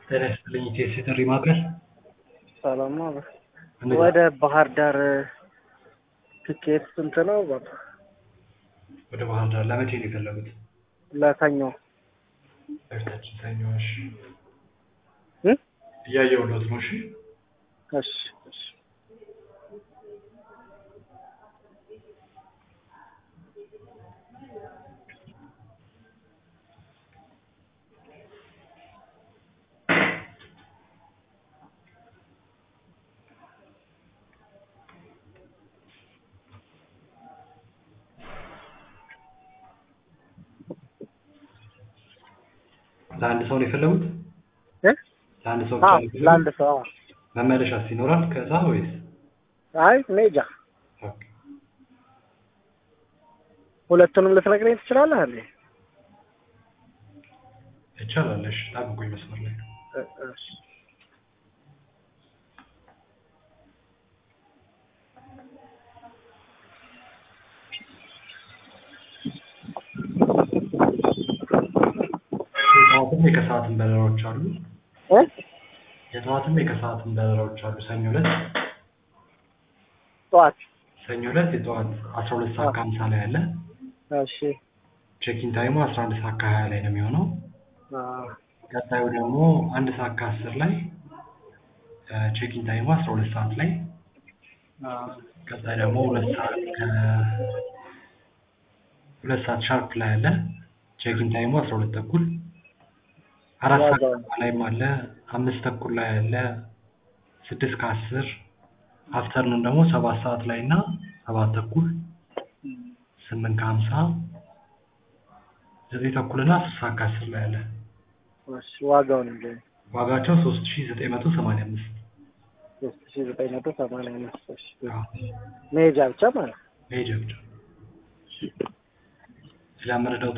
ጤና ይስጥልኝ ኢቴስ የጥሪ ማዕከል ሰላም ነው። እንዴት ወደ ባህር ዳር ትኬት ስንት ነው? በቃ ወደ ባህር ዳር ለመቼ ነው የፈለጉት? ለሰኞ ለፊታችን ሰኞ። እሺ እ እያየሁለት ነው። እሺ እሺ እሺ ለአንድ ሰው ነው የፈለጉት? እ ለአንድ ሰው ብቻ አዎ ነው የፈለጉት? ለአንድ ሰው አዎ። መመለሻስ ይኖራል ከዛ ወይስ? አይ ሜጃ ኦኬ። ሁለቱንም ልትነግረኝ ትችላለህ እንዴ? ይቻላል። እሺ ጠብቁኝ መስመር ላይ እ እሺ የጠዋትም የከሰዓትም በረራዎች አሉ። እ የጠዋትም የከሰዓትም በረራዎች አሉ። ሰኞ ዕለት ጠዋት ሰኞ ዕለት የጠዋት አስራ ሁለት ሰዓት ከሀምሳ ላይ አለ። እሺ ቼኪን ታይሙ አስራ አንድ ሰዓት ከሀያ ላይ ነው የሚሆነው። አዎ ቀጣዩ ደግሞ አንድ ሰዓት ከአስር ላይ ቼኪን ታይሙ አስራ ሁለት ሰዓት ላይ አዎ ቀጣይ ደግሞ ሁለት ሰዓት ከ ሁለት ሰዓት ሻርፕ ላይ አለ ቼኪን ታይሙ አስራ ሁለት ተኩል አራት ሰዓት ዋጋው? ላይም አለ አምስት ተኩል ላይ አለ ስድስት ከአስር አፍተርኑን ደግሞ ሰባት ሰዓት ላይ እና ሰባት ተኩል ስምንት ከሀምሳ ዘጠኝ ተኩል እና አስር ሰዓት ከአስር ላይ አለ እሺ ዋጋውን እንዴ? ዋጋቸው ሶስት ሺ ዘጠኝ መቶ ሰማንያ አምስት ሶስት ሺህ ዘጠኝ መቶ ሰማንያ አምስት እሺ መሄጃ ብቻ ማለት ነው። መሄጃ ብቻ ሌላ መረዳው